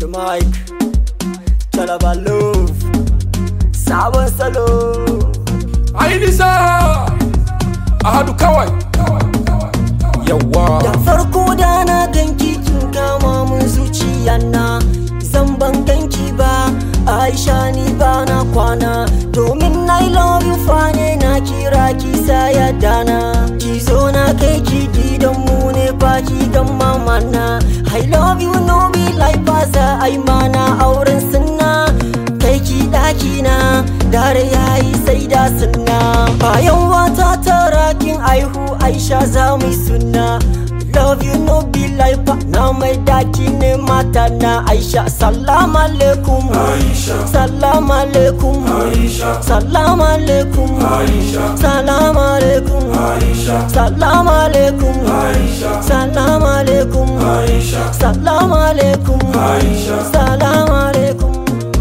the mic Talaba love Sabon salo Ai nisa a hadu kawai yawa Da farko da na ganki kin kama mun zuciya na Zan ban ganki ba Aisha ni ba na kwana Domin I love you fa ne na kira ki saya dana Ki zo na kai ki gidan mu ne fa ki gan mama na I love you no be like fasa ai mana auren sunna Kai ki daki na dare yayi sai da sunna Bayan wata tara kin aihu Aisha za mu yi sunna Love you no be like fa na mai daki ne mata na Aisha Salam alaikum Aisha Salam alaikum Aisha Salam alaikum Aisha Salam alaikum Aisha Salam alaikum Aisha Salam alaikum Aisha Salam alaikum Aisha. Salam alaikum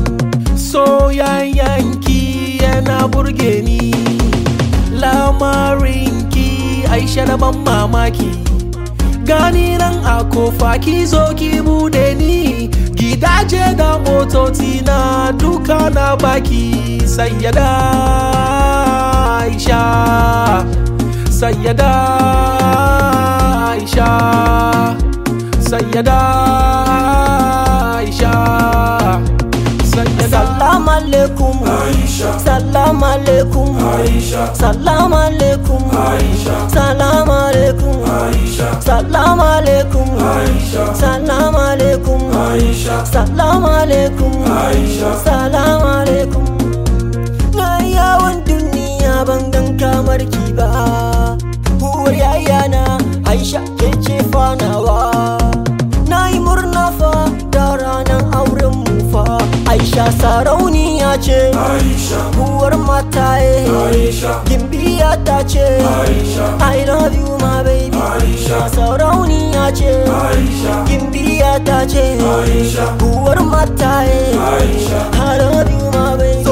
soyayyanki yana burge ni lamarinki aisha na ban mamaki gani nan a kofa ki zo ki bude ni gidaje da motoci na duka na baki sayyada aisha sayyada aisha sayyada aisha sayyada Salam alaikum Aisha Salam alaikum Aisha Salam alaikum Aisha Salam alaikum Aisha Salam alaikum Aisha Salam alaikum Aisha Salam alaikum Aisha. Salam alaikum Na yawon duniya ban gan kamar ki ba Uwar yayana Aisha ke ce fanawa Na yi murna fa da ranar auren mu fa Aisha sarauniya ce Aisha Uwar mataye Aisha Gimbiya ta ce Aisha I love you my baby Aisha Sarauniya ce Aisha Gimbiya ta ce Aisha Uwar mataye Aisha I love you my baby